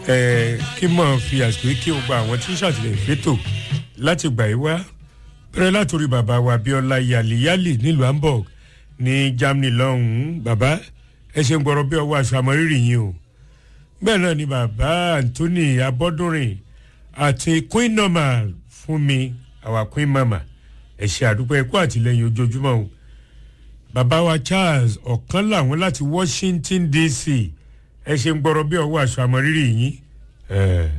ẹ kí mọ̀ fi àsìkò yìí kí o gba àwọn tí ń ṣàtìlẹ́yìn fétò láti gbà yí wá bẹ̀rẹ̀ látòrí bàbá wa abiola yaliyali nílùú hamburg ní germany lọ́hùn-ún bàbá ẹ ṣe ń gbọ́rọ̀ bí ọwọ́ aṣọ àmọ́rírì yín o bẹ́ẹ̀ náà ni bàbá anthony abọ́dúnrin àti queen normal fún mi àwa queen mama ẹ ṣe àdúpẹ́ ẹ̀kọ́ àtìlẹ́yìn ojoojúmọ́ o bàbá wa charles ọ̀kan làwọn láti washington dc ẹ ṣe ń gbọ́rọ̀ bí ọwọ́ aṣọ àmọ́rírì yín.